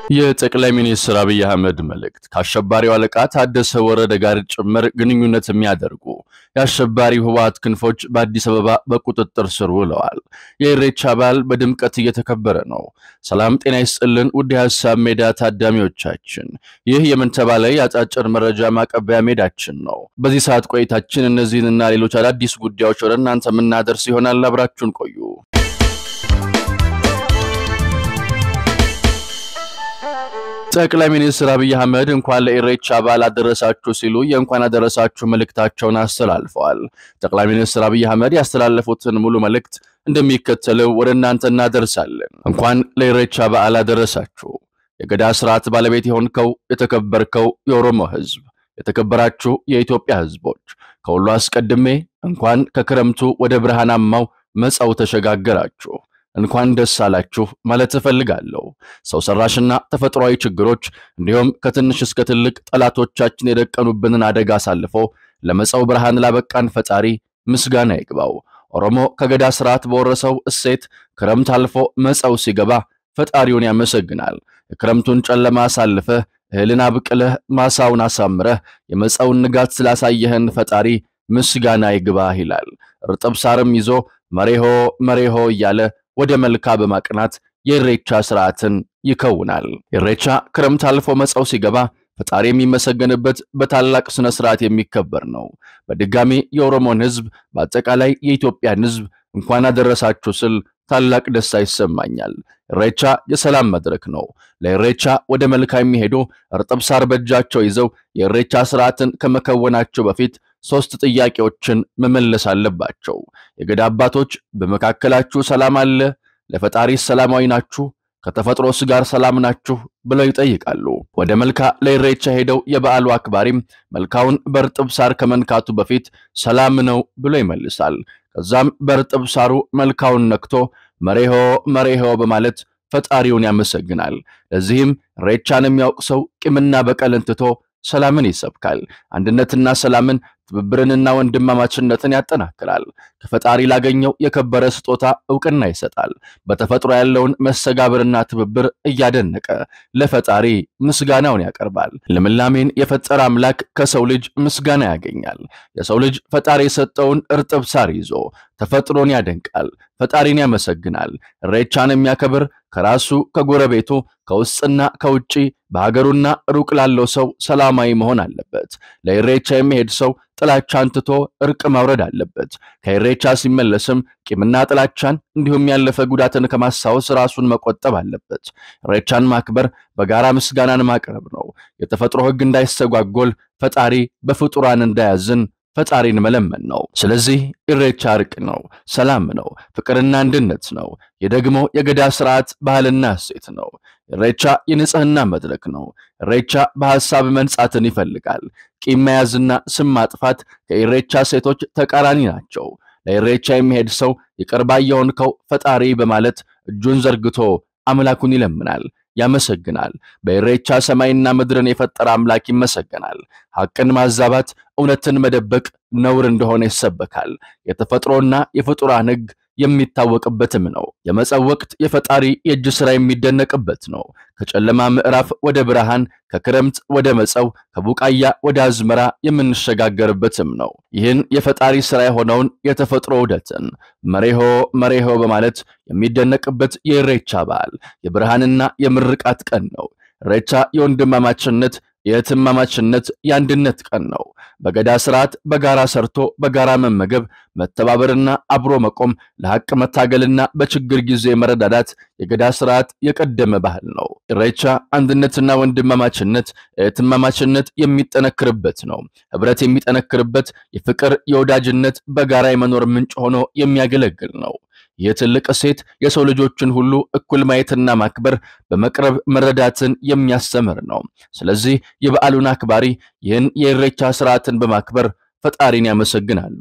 የጠቅላይ ሚኒስትር አብይ አህመድ መልእክት ከአሸባሪው አለቃ ታደሰ ወረደ ጋር ጭምር ግንኙነት የሚያደርጉ የአሸባሪው ህወሓት ክንፎች በአዲስ አበባ በቁጥጥር ስር ውለዋል። የኢሬቻ በዓል በድምቀት እየተከበረ ነው። ሰላም ጤና ይስጥልን ውድ የሀሳብ ሜዳ ታዳሚዎቻችን፣ ይህ የምን ተባለ የአጫጭር መረጃ ማቀበያ ሜዳችን ነው። በዚህ ሰዓት ቆይታችን እነዚህንና ሌሎች አዳዲስ ጉዳዮች ወደ እናንተ የምናደርስ ይሆናል። አብራችሁን ቆዩ። ጠቅላይ ሚኒስትር አብይ አህመድ እንኳን ለኢሬቻ በዓል አደረሳችሁ ሲሉ የእንኳን አደረሳችሁ መልእክታቸውን አስተላልፈዋል። ጠቅላይ ሚኒስትር አብይ አህመድ ያስተላለፉትን ሙሉ መልእክት እንደሚከተለው ወደ እናንተ እናደርሳለን። እንኳን ለኢሬቻ በዓል አደረሳችሁ። የገዳ ስርዓት ባለቤት የሆንከው የተከበርከው የኦሮሞ ህዝብ፣ የተከበራችሁ የኢትዮጵያ ህዝቦች፣ ከሁሉ አስቀድሜ እንኳን ከክረምቱ ወደ ብርሃናማው መጻው ተሸጋገራችሁ እንኳን ደስ አላችሁ ማለት እፈልጋለሁ። ሰው ሰራሽና ተፈጥሯዊ ችግሮች እንዲሁም ከትንሽ እስከ ትልቅ ጠላቶቻችን የደቀኑብንን አደጋ አሳልፎ ለመጻው ብርሃን ላበቃን ፈጣሪ ምስጋና ይግባው። ኦሮሞ ከገዳ ስርዓት በወረሰው እሴት ክረምት አልፎ መጻው ሲገባ ፈጣሪውን ያመሰግናል። የክረምቱን ጨለማ አሳልፈህ እህልን አብቅለህ ማሳውን አሳምረህ የመጻውን ንጋት ስላሳየህን ፈጣሪ ምስጋና ይግባህ ይላል። እርጥብ ሳርም ይዞ መሬሆ መሬሆ እያለ ወደ መልካ በማቅናት የኢሬቻ ስርዓትን ይከውናል። ኢሬቻ ክረምት አልፎ መጻው ሲገባ ፈጣሪ የሚመሰገንበት በታላቅ ስነ ስርዓት የሚከበር ነው። በድጋሚ የኦሮሞን ህዝብ በአጠቃላይ የኢትዮጵያን ህዝብ እንኳን አደረሳችሁ ስል ታላቅ ደስታ ይሰማኛል። ኢሬቻ የሰላም መድረክ ነው። ለኢሬቻ ወደ መልካ የሚሄዱ እርጥብ ሳር በእጃቸው ይዘው የኢሬቻ ስርዓትን ከመከወናቸው በፊት ሶስት ጥያቄዎችን መመለስ አለባቸው። የገዳ አባቶች በመካከላችሁ ሰላም አለ? ለፈጣሪ ሰላማዊ ናችሁ? ከተፈጥሮስ ጋር ሰላም ናችሁ? ብለው ይጠይቃሉ። ወደ መልካ ለኢሬቻ ሄደው የበዓሉ አክባሪም መልካውን በእርጥብ ሳር ከመንካቱ በፊት ሰላም ነው ብሎ ይመልሳል። ከዛም በእርጥብ ሳሩ መልካውን ነክቶ መሬሆ መሬሆ በማለት ፈጣሪውን ያመሰግናል። ለዚህም ኢሬቻን የሚያውቅ ሰው ቂምና በቀልን ትቶ ሰላምን ይሰብካል። አንድነትና ሰላምን ትብብርንና ወንድማማችነትን ያጠናክራል። ከፈጣሪ ላገኘው የከበረ ስጦታ እውቅና ይሰጣል። በተፈጥሮ ያለውን መስተጋብርና ትብብር እያደነቀ ለፈጣሪ ምስጋናውን ያቀርባል። ልምላሜን የፈጠረ አምላክ ከሰው ልጅ ምስጋና ያገኛል። የሰው ልጅ ፈጣሪ የሰጠውን እርጥብ ሳር ይዞ ተፈጥሮን ያደንቃል፣ ፈጣሪን ያመሰግናል። ኢሬቻን የሚያከብር ከራሱ ከጎረቤቱ ከውስጥና ከውጪ በሀገሩና ሩቅ ላለው ሰው ሰላማዊ መሆን አለበት። ለኢሬቻ የሚሄድ ሰው ጥላቻን ትቶ እርቅ ማውረድ አለበት። ከኢሬቻ ሲመለስም ቂምና ጥላቻን እንዲሁም ያለፈ ጉዳትን ከማስታወስ ራሱን መቆጠብ አለበት። ኢሬቻን ማክበር በጋራ ምስጋናን ማቅረብ ነው። የተፈጥሮ ሕግ እንዳይስተጓጎል ፈጣሪ በፍጡራን እንዳያዝን ፈጣሪን መለመን ነው። ስለዚህ ኢሬቻ እርቅ ነው፣ ሰላም ነው፣ ፍቅርና አንድነት ነው። ይህ ደግሞ የገዳ ስርዓት ባህልና እሴት ነው። ኢሬቻ የንጽህና መድረክ ነው። ኢሬቻ በሐሳብ መንጻትን ይፈልጋል። ቂም መያዝና ስም ማጥፋት ከኢሬቻ ሴቶች ተቃራኒ ናቸው። ለኢሬቻ የሚሄድ ሰው ይቅር ባይ የሆንከው ፈጣሪ በማለት እጁን ዘርግቶ አምላኩን ይለምናል፣ ያመሰግናል። በኢሬቻ ሰማይና ምድርን የፈጠረ አምላክ ይመሰገናል። ሐቅን ማዛባት፣ እውነትን መደበቅ ነውር እንደሆነ ይሰበካል። የተፈጥሮና የፍጡራን ሕግ የሚታወቅበትም ነው። የመጸው ወቅት የፈጣሪ የእጅ ሥራ የሚደነቅበት ነው። ከጨለማ ምዕራፍ ወደ ብርሃን፣ ከክረምት ወደ መጸው፣ ከቡቃያ ወደ አዝመራ የምንሸጋገርበትም ነው። ይህን የፈጣሪ ሥራ የሆነውን የተፈጥሮ ውደትን መሬሆ መሬሆ በማለት የሚደነቅበት የኢሬቻ በዓል የብርሃንና የምርቃት ቀን ነው። ኢሬቻ የወንድማማችነት የእህትማማችነት የአንድነት ቀን ነው። በገዳ ስርዓት በጋራ ሰርቶ በጋራ መመገብ፣ መተባበርና አብሮ መቆም፣ ለሐቅ መታገልና በችግር ጊዜ መረዳዳት የገዳ ስርዓት የቀደመ ባህል ነው። ኢሬቻ አንድነትና ወንድማማችነት፣ እህትማማችነት የሚጠነክርበት ነው። ህብረት የሚጠነክርበት የፍቅር የወዳጅነት በጋራ የመኖር ምንጭ ሆኖ የሚያገለግል ነው። ይህ ትልቅ እሴት የሰው ልጆችን ሁሉ እኩል ማየትና ማክበር በመቅረብ መረዳትን የሚያስተምር ነው። ስለዚህ የበዓሉን አክባሪ ይህን የኢሬቻ ስርዓትን በማክበር ፈጣሪን ያመሰግናሉ።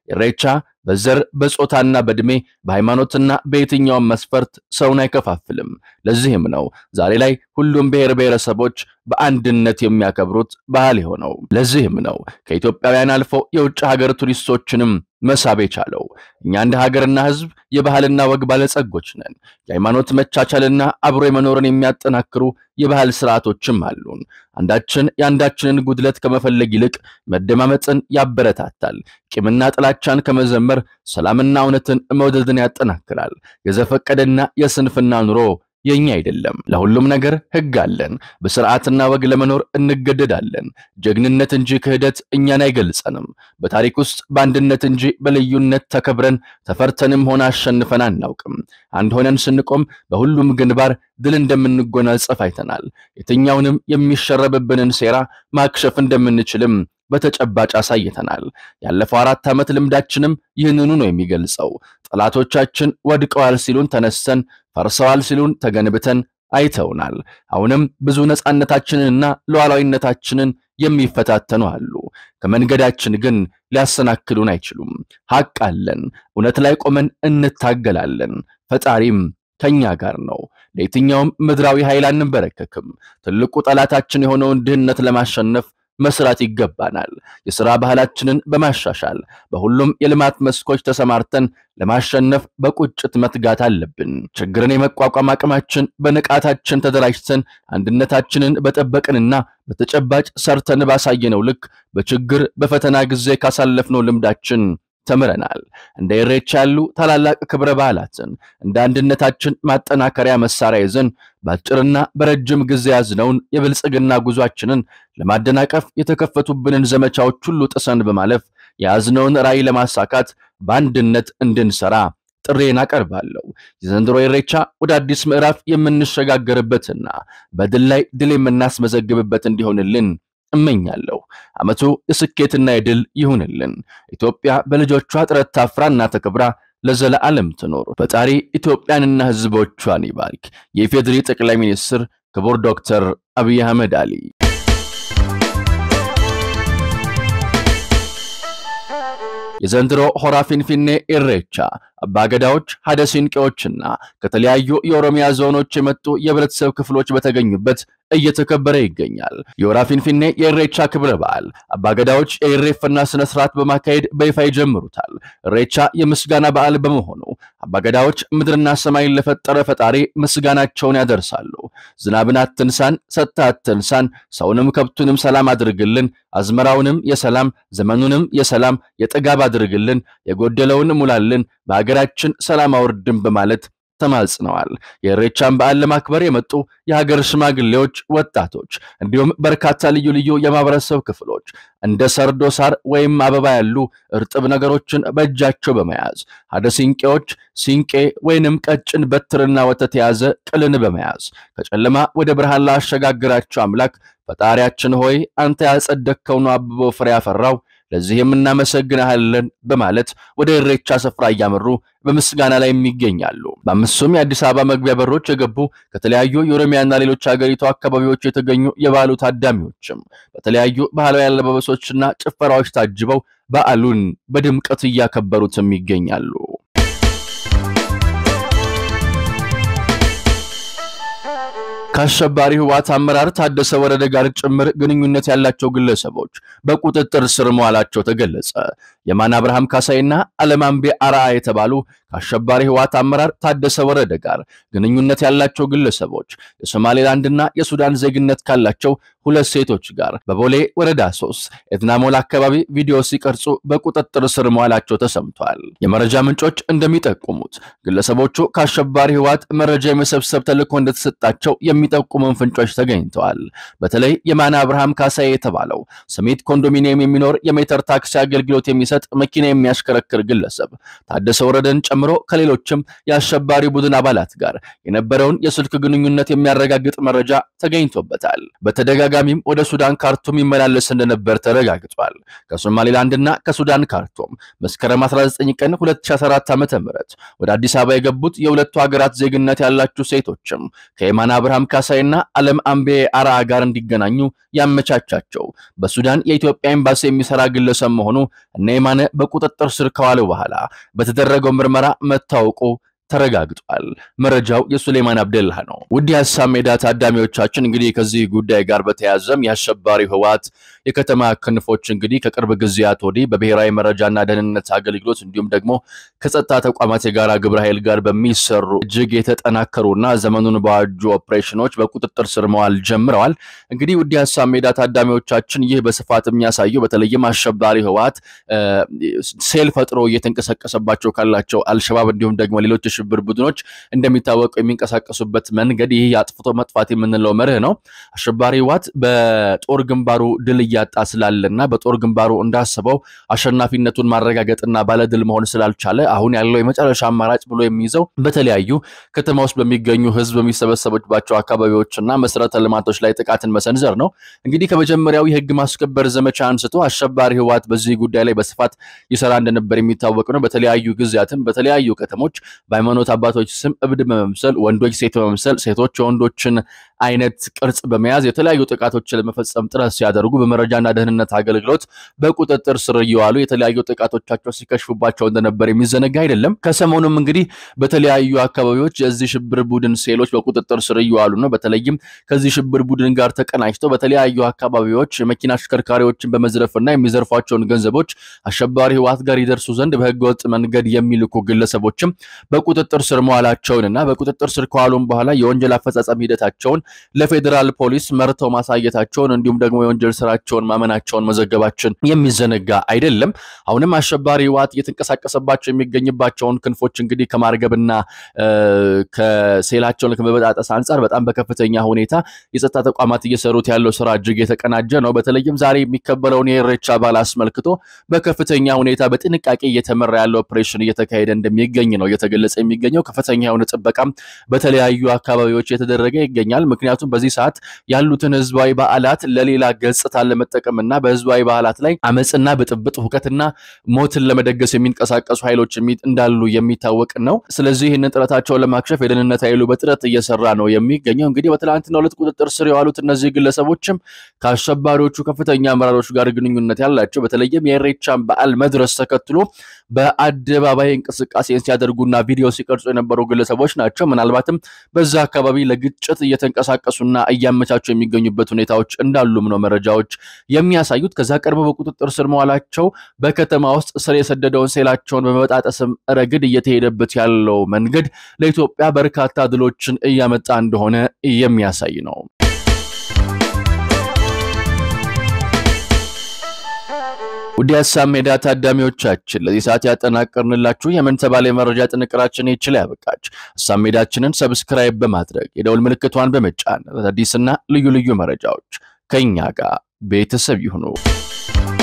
ኢሬቻ በዘር በጾታና በዕድሜ በሃይማኖትና በየትኛውም መስፈርት ሰውን አይከፋፍልም። ለዚህም ነው ዛሬ ላይ ሁሉም ብሔር ብሔረሰቦች በአንድነት የሚያከብሩት ባህል የሆነው። ለዚህም ነው ከኢትዮጵያውያን አልፎ የውጭ ሀገር ቱሪስቶችንም መሳብ የቻለው። እኛ እንደ ሀገርና ሕዝብ የባህልና ወግ ባለጸጎች ነን። የሃይማኖት መቻቻልና አብሮ የመኖርን የሚያጠናክሩ የባህል ስርዓቶችም አሉን። አንዳችን የአንዳችንን ጉድለት ከመፈለግ ይልቅ መደማመጥን ያበረታታል። ቂምና ጥላቻን ከመዘመር ሰላምና እውነትን መውደድን ያጠናክራል። የዘፈቀደና የስንፍና ኑሮ የኛ አይደለም። ለሁሉም ነገር ሕግ አለን። በስርዓትና ወግ ለመኖር እንገደዳለን። ጀግንነት እንጂ ክህደት እኛን አይገልጸንም። በታሪክ ውስጥ በአንድነት እንጂ በልዩነት ተከብረን ተፈርተንም ሆነ አሸንፈን አናውቅም። አንድ ሆነን ስንቆም በሁሉም ግንባር ድል እንደምንጎናጸፍ አይተናል። የትኛውንም የሚሸረብብንን ሴራ ማክሸፍ እንደምንችልም በተጨባጭ አሳይተናል። ያለፈው አራት ዓመት ልምዳችንም ይህንኑ ነው የሚገልጸው። ጠላቶቻችን ወድቀዋል ሲሉን ተነስተን፣ ፈርሰዋል ሲሉን ተገንብተን አይተውናል። አሁንም ብዙ ነፃነታችንንና ሉዓላዊነታችንን የሚፈታተኑ አሉ። ከመንገዳችን ግን ሊያሰናክሉን አይችሉም። ሐቅ አለን። እውነት ላይ ቆመን እንታገላለን። ፈጣሪም ከኛ ጋር ነው። ለየትኛውም ምድራዊ ኃይል አንበረከክም። ትልቁ ጠላታችን የሆነውን ድህነት ለማሸነፍ መስራት ይገባናል። የሥራ ባህላችንን በማሻሻል በሁሉም የልማት መስኮች ተሰማርተን ለማሸነፍ በቁጭት መትጋት አለብን። ችግርን የመቋቋም አቅማችን በንቃታችን ተደራጅተን አንድነታችንን በጠበቅንና በተጨባጭ ሰርተን ባሳየነው ልክ በችግር በፈተና ጊዜ ካሳለፍነው ልምዳችን ተምረናል። እንደ ኢሬቻ ያሉ ታላላቅ ክብረ በዓላትን እንደ አንድነታችን ማጠናከሪያ መሳሪያ ይዘን በአጭርና በረጅም ጊዜ ያዝነውን የብልጽግና ጉዟችንን ለማደናቀፍ የተከፈቱብንን ዘመቻዎች ሁሉ ጥሰን በማለፍ የያዝነውን ራዕይ ለማሳካት በአንድነት እንድንሰራ ጥሬን አቀርባለሁ። የዘንድሮ ኢሬቻ ወደ አዲስ ምዕራፍ የምንሸጋገርበትና በድል ላይ ድል የምናስመዘግብበት እንዲሆንልን እመኛለሁ። ዓመቱ የስኬትና የድል ይሁንልን። ኢትዮጵያ በልጆቿ ጥረት ታፍራና ተከብራ ለዘለዓለም ትኖር። ፈጣሪ ኢትዮጵያንና ሕዝቦቿን ይባርክ። የኢፌዴሪ ጠቅላይ ሚኒስትር ክቡር ዶክተር አብይ አህመድ አሊ የዘንድሮ ሆራ ፊንፊኔ ኢሬቻ አባገዳዎች፣ ሀደ ሲንቄዎችና ከተለያዩ የኦሮሚያ ዞኖች የመጡ የህብረተሰብ ክፍሎች በተገኙበት እየተከበረ ይገኛል። የሆራ ፊንፊኔ የኢሬቻ ክብረ በዓል አባገዳዎች የኢሬፈና ስነ ስርዓት በማካሄድ በይፋ ይጀምሩታል። ኢሬቻ የምስጋና በዓል በመሆኑ አባገዳዎች ምድርና ሰማይን ለፈጠረ ፈጣሪ ምስጋናቸውን ያደርሳሉ። ዝናብን አትንሳን፣ ሰጥተህ አትንሳን፣ ሰውንም ከብቱንም ሰላም አድርግልን፣ አዝመራውንም የሰላም ዘመኑንም የሰላም የጥጋብ አድርግልን፣ የጎደለውን ሙላልን፣ በሀገራችን ሰላም አውርድን በማለት ተማጽነዋል። የኢሬቻን በዓል ለማክበር የመጡ የሀገር ሽማግሌዎች፣ ወጣቶች እንዲሁም በርካታ ልዩ ልዩ የማህበረሰብ ክፍሎች እንደ ሰርዶ ሳር ወይም አበባ ያሉ እርጥብ ነገሮችን በእጃቸው በመያዝ ሀደ ሲንቄዎች ሲንቄ ወይንም ቀጭን በትርና ወተት የያዘ ቅልን በመያዝ ከጨለማ ወደ ብርሃን ላሸጋግራቸው አምላክ ፈጣሪያችን ሆይ አንተ ያጸደቅከው ነው አብቦ ፍሬ ያፈራው ለዚህም እናመሰግናለን በማለት ወደ ኢሬቻ ስፍራ እያመሩ በምስጋና ላይ የሚገኛሉ። በአምስቱም የአዲስ አበባ መግቢያ በሮች የገቡ ከተለያዩ የኦሮሚያና ሌሎች ሀገሪቱ አካባቢዎች የተገኙ የበዓሉ ታዳሚዎችም በተለያዩ ባህላዊ አለባበሶችና ጭፈራዎች ታጅበው በዓሉን በድምቀት እያከበሩትም ይገኛሉ። ከአሸባሪ ህወሓት አመራር ታደሰ ወረደ ጋር ጭምር ግንኙነት ያላቸው ግለሰቦች በቁጥጥር ስር መዋላቸው ተገለጸ። የማነ አብርሃም ካሳይና አለማምቤ አርአ የተባሉ ከአሸባሪ ህወሓት አመራር ታደሰ ወረደ ጋር ግንኙነት ያላቸው ግለሰቦች የሶማሌላንድና የሱዳን ዜግነት ካላቸው ሁለት ሴቶች ጋር በቦሌ ወረዳ ሶስት ኤድናሞል አካባቢ ቪዲዮ ሲቀርጹ በቁጥጥር ስር መዋላቸው ተሰምቷል። የመረጃ ምንጮች እንደሚጠቁሙት ግለሰቦቹ ከአሸባሪ ህወሓት መረጃ የመሰብሰብ ተልዕኮ እንደተሰጣቸው የሚጠቁሙን ፍንጮች ተገኝተዋል። በተለይ የማነ አብርሃም ካሳይ የተባለው ስሜት ኮንዶሚኒየም የሚኖር የሜትር ታክሲ አገልግሎት የሚሰጥ መኪና የሚያሽከረክር ግለሰብ ታደሰ ወረደን ጨምሮ ከሌሎችም የአሸባሪ ቡድን አባላት ጋር የነበረውን የስልክ ግንኙነት የሚያረጋግጥ መረጃ ተገኝቶበታል። በተደጋጋሚም ወደ ሱዳን ካርቱም ይመላለስ እንደነበር ተረጋግጧል። ከሶማሌላንድና ከሱዳን ካርቱም መስከረም 19 ቀን 2014 ዓ.ም ወደ አዲስ አበባ የገቡት የሁለቱ ሀገራት ዜግነት ያላቸው ሴቶችም ከየማነ አብርሃም ካሳይና አለም አምቤ አርአ ጋር እንዲገናኙ ያመቻቻቸው በሱዳን የኢትዮጵያ ኤምባሲ የሚሰራ ግለሰብ መሆኑ እነ የማነ በቁጥጥር ስር ከዋለው በኋላ በተደረገው ምርመራ መታወቁ ተረጋግጧል። መረጃው የሱሌማን አብደላህ ነው። ውድ የሀሳብ ሜዳ ታዳሚዎቻችን እንግዲህ ከዚህ ጉዳይ ጋር በተያያዘም የአሸባሪው ህወሓት የከተማ ክንፎች እንግዲህ ከቅርብ ጊዜያት ወዲህ በብሔራዊ መረጃና ደህንነት አገልግሎት እንዲሁም ደግሞ ከጸጥታ ተቋማት የጋራ ግብረ ኃይል ጋር በሚሰሩ እጅግ የተጠናከሩና ዘመኑን በዋጁ ኦፕሬሽኖች በቁጥጥር ስር መዋል ጀምረዋል። እንግዲህ ውድ የሀሳብ ሜዳ ታዳሚዎቻችን ይህ በስፋት የሚያሳየው በተለይም አሸባሪ ህወሓት ሴል ፈጥሮ እየተንቀሳቀሰባቸው ካላቸው አልሸባብ እንዲሁም ደግሞ ሌሎች የሽብር ቡድኖች እንደሚታወቀው የሚንቀሳቀሱበት መንገድ ይህ የአጥፍቶ መጥፋት የምንለው መርህ ነው። አሸባሪ ህወሓት በጦር ግንባሩ ድል እያጣ ስላለና በጦር ግንባሩ እንዳሰበው አሸናፊነቱን ማረጋገጥና ባለድል መሆን ስላልቻለ አሁን ያለው የመጨረሻ አማራጭ ብሎ የሚይዘው በተለያዩ ከተማ ውስጥ በሚገኙ ህዝብ በሚሰበሰቡባቸው አካባቢዎችና መሰረተ ልማቶች ላይ ጥቃትን መሰንዘር ነው። እንግዲህ ከመጀመሪያው የህግ ማስከበር ዘመቻ አንስቶ አሸባሪ ህወሓት በዚህ ጉዳይ ላይ በስፋት ይሰራ እንደነበር የሚታወቅ ነው። በተለያዩ ጊዜያትም በተለያዩ ከተሞች በሃይማኖት አባቶች ስም እብድ በመምሰል ወንዶች ሴት በመምሰል ሴቶች የወንዶችን አይነት ቅርጽ በመያዝ የተለያዩ ጥቃቶችን ለመፈጸም ጥረት ሲያደርጉ በመረጃና ደህንነት አገልግሎት በቁጥጥር ስር እየዋሉ የተለያዩ ጥቃቶቻቸው ሲከሽፉባቸው እንደነበር የሚዘነጋ አይደለም። ከሰሞኑም እንግዲህ በተለያዩ አካባቢዎች የዚህ ሽብር ቡድን ሴሎች በቁጥጥር ስር እየዋሉ ነው። በተለይም ከዚህ ሽብር ቡድን ጋር ተቀናጅተው በተለያዩ አካባቢዎች የመኪና አሽከርካሪዎችን በመዝረፍና የሚዘርፏቸውን ገንዘቦች አሸባሪ ህወሓት ጋር ይደርሱ ዘንድ በህገወጥ መንገድ የሚልኩ ግለሰቦችም በቁጥጥር ስር መዋላቸውንና በቁጥጥር ስር ከዋሉም በኋላ የወንጀል አፈጻጸም ሂደታቸውን ለፌዴራል ፖሊስ መርተው ማሳየታቸውን እንዲሁም ደግሞ የወንጀል ስራቸውን ማመናቸውን መዘገባችን የሚዘነጋ አይደለም። አሁንም አሸባሪ ህወሓት እየተንቀሳቀሰባቸው የሚገኝባቸውን ክንፎች እንግዲህ ከማርገብና ከሴላቸውን ከመበጣጠስ አንጻር በጣም በከፍተኛ ሁኔታ የጸጥታ ተቋማት እየሰሩት ያለው ስራ እጅግ የተቀናጀ ነው። በተለይም ዛሬ የሚከበረውን የኢሬቻ በዓል አስመልክቶ በከፍተኛ ሁኔታ በጥንቃቄ እየተመራ ያለው ኦፕሬሽን እየተካሄደ እንደሚገኝ ነው እየተገለጸ የሚገኘው። ከፍተኛ የሆነ ጥበቃም በተለያዩ አካባቢዎች እየተደረገ ይገኛል። ምክንያቱም በዚህ ሰዓት ያሉትን ህዝባዊ በዓላት ለሌላ ገጽታ ለመጠቀምና በህዝባዊ በዓላት ላይ አመፅና ብጥብጥ፣ ሁከትና ሞትን ለመደገስ የሚንቀሳቀሱ ኃይሎች እንዳሉ የሚታወቅ ነው። ስለዚህ ይህንን ጥረታቸውን ለማክሸፍ የደህንነት ኃይሉ በጥረት እየሰራ ነው የሚገኘው። እንግዲህ በትላንትናው ዕለት ቁጥጥር ስር የዋሉት እነዚህ ግለሰቦችም ከአሸባሪዎቹ ከፍተኛ አመራሮች ጋር ግንኙነት ያላቸው በተለይም የኢሬቻን በዓል መድረስ ተከትሎ በአደባባይ እንቅስቃሴን ሲያደርጉና ቪዲዮ ሲቀርጹ የነበሩ ግለሰቦች ናቸው። ምናልባትም በዛ አካባቢ ለግጭት እየተንቀሳቀሱና እያመቻቹ የሚገኙበት ሁኔታዎች እንዳሉም ነው መረጃዎች የሚያሳዩት። ከዛ ቀድሞ በቁጥጥር ስር መዋላቸው በከተማ ውስጥ ስር የሰደደውን ሴላቸውን በመበጣጠስም ረገድ እየተሄደበት ያለው መንገድ ለኢትዮጵያ በርካታ ድሎችን እያመጣ እንደሆነ የሚያሳይ ነው። ውድ የሀሳብ ሜዳ ታዳሚዎቻችን ለዚህ ሰዓት ያጠናቀርንላችሁ የምን ተባለ የመረጃ ጥንቅራችን ይችል ያበቃች። ሀሳብ ሜዳችንን ሰብስክራይብ በማድረግ የደውል ምልክቷን በመጫን አዳዲስና ልዩ ልዩ መረጃዎች ከእኛ ጋር ቤተሰብ ይሁኑ።